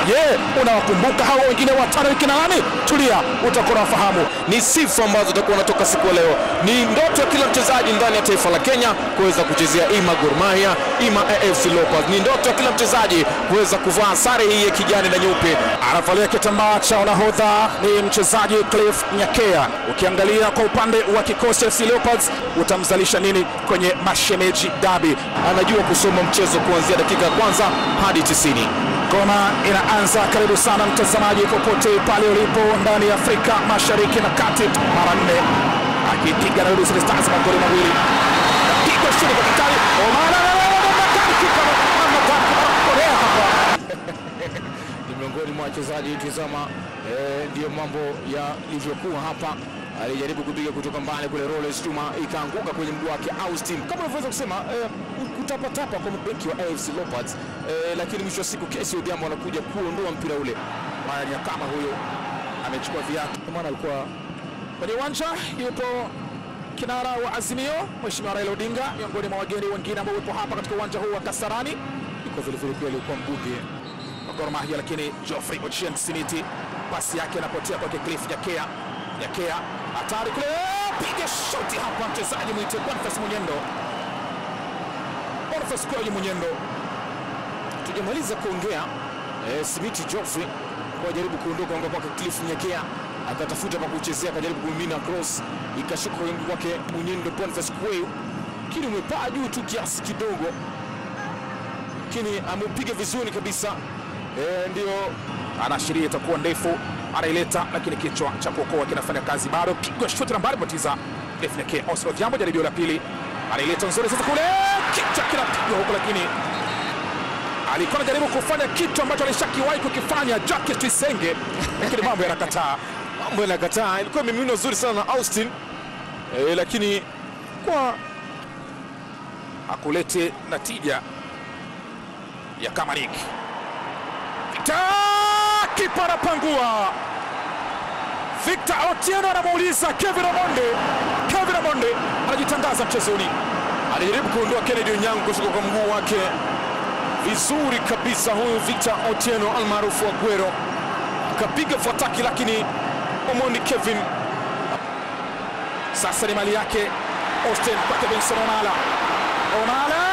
Je, unawakumbuka hao wengine watano ni kina nani? Tulia, utakuwa unafahamu. ni sifa ambazo zitakuwa natoka siku ya leo. Ni ndoto ya kila mchezaji ndani ya taifa la Kenya kuweza kuchezea ima Gor Mahia ima AFC Leopards. Ni ndoto ya kila mchezaji kuweza kuvaa sare hii ya kijani na nyeupe. Anavalia kitambaa cha unahodha ni mchezaji Cliff Nyakea. Ukiangalia kwa upande wa kikosi FC Leopards, utamzalisha nini kwenye mashemeji dabi? Anajua kusoma mchezo kuanzia dakika ya kwanza hadi 90. Ngoma inaanza. Karibu sana mtazamaji, popote pale ulipo ndani ya Afrika Mashariki na Kati. Mara nne akipiga na Ulinzi Stars magoli mawili, piga chini kwa kitali Omara ni miongoni mwa wachezaji tizama, eh, ndiyo mambo yalivyokuwa hapa. Alijaribu kupiga kutoka mbali kule, Rollins Chuma ikaanguka kwenye mguu wake Austin, kama unavyoweza kusema eh, kutapatapa kwa mabeki wa AFC Leopards eh, lakini mwisho wa siku Kesi Odhiambo anakuja kuondoa mpira ule. Maya Nyakama huyo amechukua viatu, Kwa maana alikuwa kwenye uwanja. Yupo kinara wa Azimio Mheshimiwa Raila Odinga, miongoni mwa wageni wengine ambao yupo hapa katika uwanja huu wa Kasarani. Yuko vile vile pia alikuwa mbunge wa Gor Mahia, lakini Geoffrey Ochieng Simiti, pasi yake inapotea kwake Cliff Nyakea. Nyakea hatari kule, piga shoti hapa, mchezaji mwite Boniface Munyendo, Boniface kweli Munyendo Tujamaliza kuongea eh, Simiti Geoffrey kwa jaribu kuondoka anga kwake Cliff Nyekea akatafuta pa kuchezea, akajaribu kumimina cross ikashuka kwenye mguu wake Munyendo Boniface Kweu, lakini umepaa juu tu kiasi kidogo, lakini ameupiga vizuri kabisa eh, ndio anaashiria itakuwa ndefu, anaileta lakini kichwa cha kuokoa kinafanya kazi bado. Pigwa shuti na mbali, potiza Cliff Nyakea. Oslo Jambo, jaribio la pili, anaileta nzuri sasa kule, kichwa kinapigwa huko, lakini alikuwa anajaribu kufanya kitu ambacho alishakiwahi kukifanya Jacques Tuyisenge, lakini mambo yanakataa. mambo yanakataa. Ilikuwa imemiminwa nzuri sana na Austin eh, lakini kwa akulete natija ya Kamanik. Victor kipa anapangua. Victor Otieno anamuuliza Kevin Omonde. Kevin Omonde anajitangaza mchezoni. alijaribu kuondoa Kennedy Onyango kutoka kwa mguu wake vizuri kabisa. Huyu Victor Otieno almaarufu Aguero akapiga fataki, lakini Omondi Kevin Sasa ni mali yake Austin kwake Benson Onala. Onala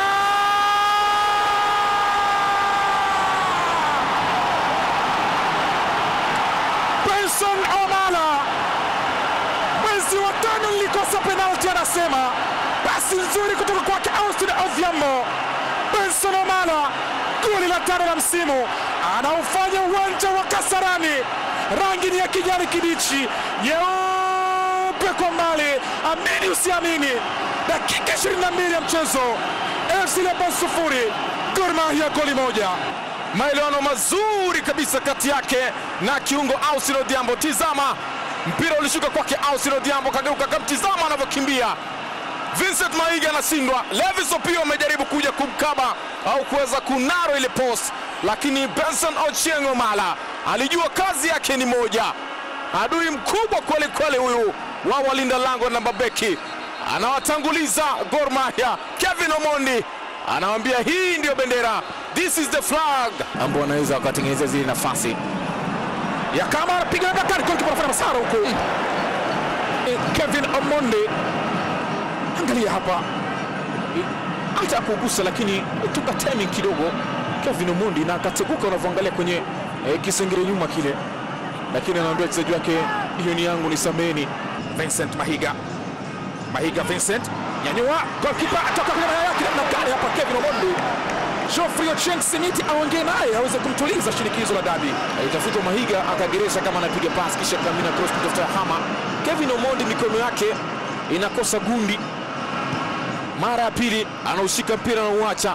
Benson Onala, mwezi wa tano nilikosa penalti, anasema pasi nzuri kutoka kwake Austin Odhiambo. Benson Omala, goli la tano la msimu, anaufanya uwanja wa Kasarani, rangi ni ya kijani kibichi, nyeupe kwa mbali. Amini usiamini, dakika 22 ya mchezo, AFC Leopards sufuri, Gor Mahia goli moja. maelewano mazuri kabisa kati yake na kiungo Austin Odhiambo. Tizama mpira ulishuka kwake Austin Odhiambo, kageuka kamtizama anavyokimbia. Vincent Maiga anashindwa. Levis Opio amejaribu kuja kumkaba au kuweza kunaro ile post, lakini Benson Ochieng Omala alijua kazi yake ni moja. Adui mkubwa kweli kweli huyu wa walinda lango na mabeki, anawatanguliza Gor Mahia. Kevin Omondi anawambia hii ndiyo bendera, this is the flag, ambao wanaweza wakatengeneza zile nafasi. ya kama anapiga na Bakari golikipa anafanya masara huko. Eh, Kevin Omonde, angalia hapa, hata kugusa lakini tuka timing kidogo Kevin Omondi na akateguka unavyoangalia kwenye eh, kisengere nyuma kile, lakini anaambia wachezaji wake hiyo ni yangu, nisameni. Vincent Mahiga, Mahiga Vincent nyanyua, golikipa atoka kwenye mayai yake namna gani hapa? Kevin Omonde, Geoffrey Ochieng Simiti aongee naye aweze kumtuliza shinikizo la dabi. Alitafutwa Mahiga akageresha kama anapiga pasi, kisha kamina cross kutafuta hama. Kevin Omondi mikono yake inakosa gundi, mara ya pili anaushika mpira na uacha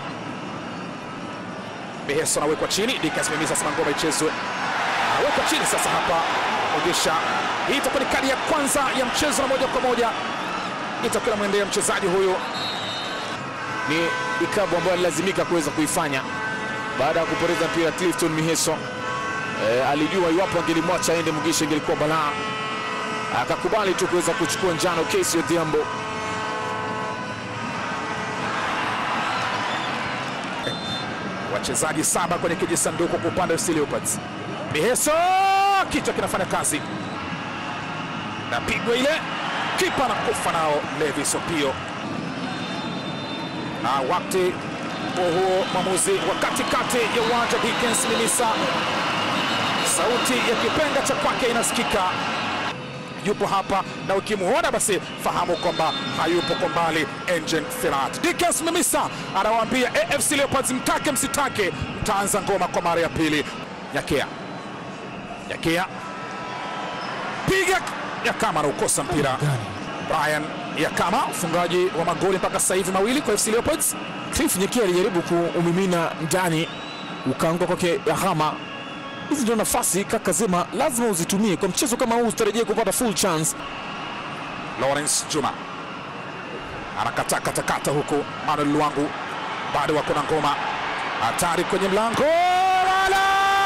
Beheso anawekwa chini, Dikas Memisa sema ngoma ichezwe, anawekwa chini sasa hapa Ogesha. Hii itakuwa ni kadi ya kwanza ya mchezo na moja kwa moja itakuwa inamwendea mchezaji huyo ni ikabu ambayo alilazimika kuweza kuifanya baada ya kupoteza mpira. Clifton Miheso e, alijua iwapo angelimwacha aende Mugisha ingelikuwa balaa, akakubali tu kuweza kuchukua njano. Kesi Odhiambo wachezaji saba kwenye kijisanduku kwa upande wa FC Leopards. Miheso kichwa kinafanya kazi, napigwa ile, kipa anakufa nao Levis Opio. Na wakati huo huo, mwamuzi wa katikati ya uwanja Dickens Minisa, sauti ya kipenga cha kwake inasikika yupo hapa na ukimuona basi fahamu kwamba hayupo kwa mbali. Engine Firat Dickens Mimisa anawaambia AFC Leopards, mtake msitake, mtaanza ngoma kwa mara ya pili. Nyakea, Nyakea piga Yakama anaukosa mpira. Brian Yakama mfungaji wa magoli mpaka sasa hivi mawili kwa AFC Leopards. Cliff Nyekea alijaribu kuumimina ndani, ukaanguka kwake Yahama. Hizi ndio nafasi kaka Zema lazima uzitumie kwa mchezo kama huu, usitarajie kupata full chance. Lawrence Juma anakata katakata huku. Manuel Luangu bado wako na ngoma hatari kwenye mlango Lala!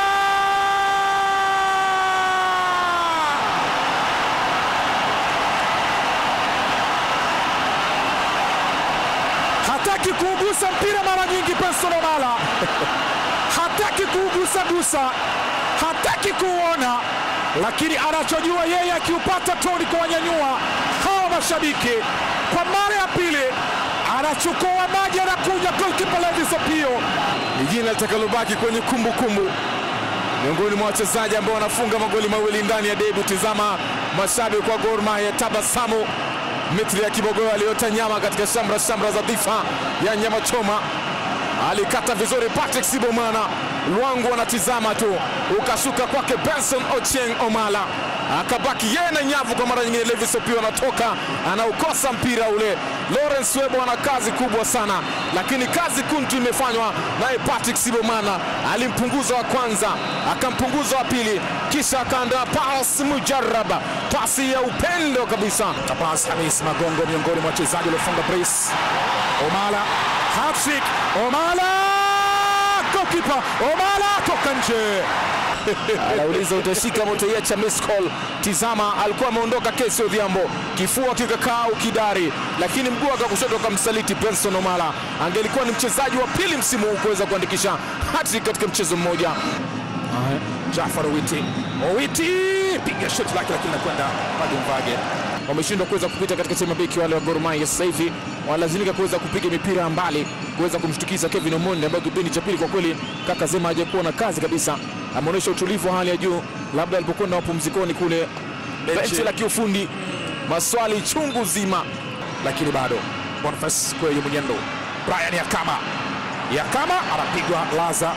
hataki kuugusa mpira mara nyingi. Benson Omala hataki kuugusa gusa, hataki kuuona, lakini anachojua yeye akiupata tu ni kuwanyanyua hawa mashabiki. Kwa mara ya pili anachukua maji, anakuja golkipa Levis Opio. Ni jina litakalobaki kwenye kumbukumbu miongoni mwa wachezaji ambao wanafunga magoli mawili ndani ya debu. Tizama mashabiki wa Gor Mahia tabasamu Mitri ya Kibogoyo aliota nyama katika shamra shamra za dhifa ya nyama choma, alikata vizuri Patrick Sibomana. Lwangu anatizama tu, ukashuka kwake Benson Ochieng Omala, akabaki yeye na nyavu. Kwa mara nyingine Levis Opio anatoka anaukosa mpira ule. Lawrence Webo ana kazi kubwa sana, lakini kazi kuntu imefanywa naye Patrick Sibomana. Alimpunguza wa kwanza, akampunguza wa pili, kisha akaandaa pasi mujaraba, pasi ya upendo kabisa. Abbas Hamis Magongo miongoni mwa wachezaji waliofunga brace. Omala hattrick, Omala goalkeeper, Omala toka nje. Anauliza utashika motaiacha miss call. Tizama, alikuwa ameondoka Kesi Odhiambo, kifua kikakaa ukidari, lakini mguu wake wa kushoto akamsaliti Benson Omala. Angelikuwa ni mchezaji wa pili msimu huu kuweza kuandikisha hattrick katika mchezo mmoja. Jafar Owiti, Owiti piga shoti lake, lakini nakwenda Mage Mvage. Wameshindwa kuweza kupita katika timu beki wale wa Gor Mahia. Sasa hivi wanalazimika kuweza kupiga mipira mbali kuweza kumshtukiza Kevin Omondi, ambaye kipindi cha pili kwa kweli kaka Zema hajakuwa na kazi kabisa. Ameonyesha utulivu wa hali ya juu, labda alipokwenda mapumzikoni kule benchi la kiufundi, maswali chungu zima lakini bado Boniface Kweyu Munyendo, Brian Yakama, Yakama anapigwa laza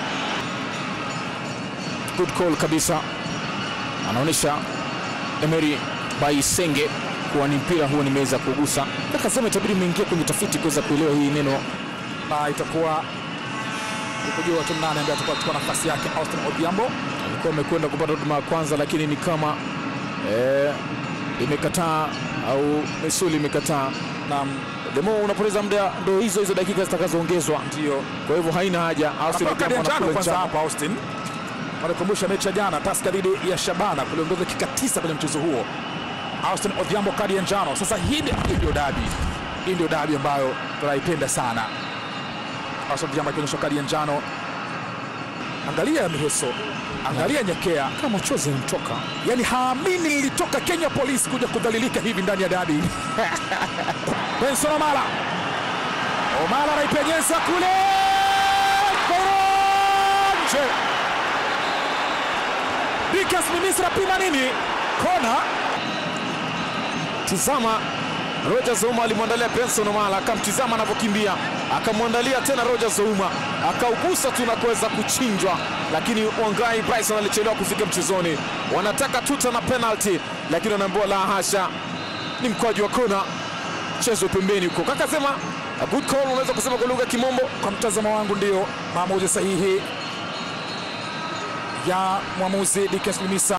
good call kabisa, anaonyesha Emery Baisenge kuwa ni mpira huo nimeweza kugusa. Kaka Zema itabidi mmeingia kwenye tafiti kuweza kuelewa hii neno na itakuwa ni kujua timu nane ambaye atakuwa kuchukua nafasi yake Austin Odhiambo. alikuwa amekwenda kupata huduma ya kwanza, lakini ni kama eh, imekataa au misuli imekataa. na Demo unapoteza muda, ndo hizo hizo dakika zitakazoongezwa, ndio kwa hivyo haina haja. Austin Anapewa kadi ya Odhiambo njano anakula kwanza njano. hapa Austin. Wanakumbusha mechi ya jana Tusker dhidi ya Shabana kuliongeza dakika tisa kwenye mchezo huo. Austin Odhiambo kadi ya njano. Sasa hii ndio- hii ndio dabi, hii ndio dabi ambayo tunaipenda sana. Austin Odhiambo akionyeshwa kadi ya njano. Angalia Miheso, angalia Nyekea, kama machozi yanamtoka. yani haamini nilitoka Kenya Police kuja kudhalilika hivi ndani ya dabi. Benson Omala, Omala anaipenyeza kule nje. Dikas Mimisra pima nini? Kona Tizama, Roger Zouma alimwandalia Benson Omala, akamtizama anavyokimbia, akamwandalia tena Roger Zouma, akaugusa tu na kuweza kuchinjwa, lakini Wangai Bryson alichelewa kufika mchezoni. Wanataka tuta na penalty, lakini wanaambiwa la hasha, ni mkwaju wa kona, mchezo pembeni huko. Kaka sema a good call, unaweza kusema kwa lugha ya Kimombo. kwa mtazamo wangu ndio maamuzi sahihi ya mwamuzi Dikas Mimisa.